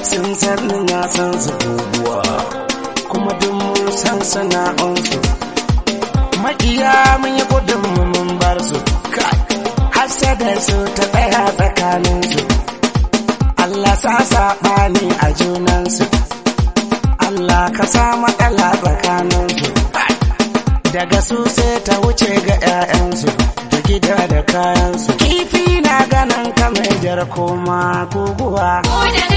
sun san na san su guguwa kuma duk mun san sana'unsu makiya mun yi gudun mu mun bar su kai hasada su ta tsaya tsakaninsu Allah sa saɓani a junansu Allah ka sa matsala tsakaninsu daga su sai ta wuce ga 'ya'yansu da gida da kayansu kifi na ganin kamar jar koma guguwa Ko da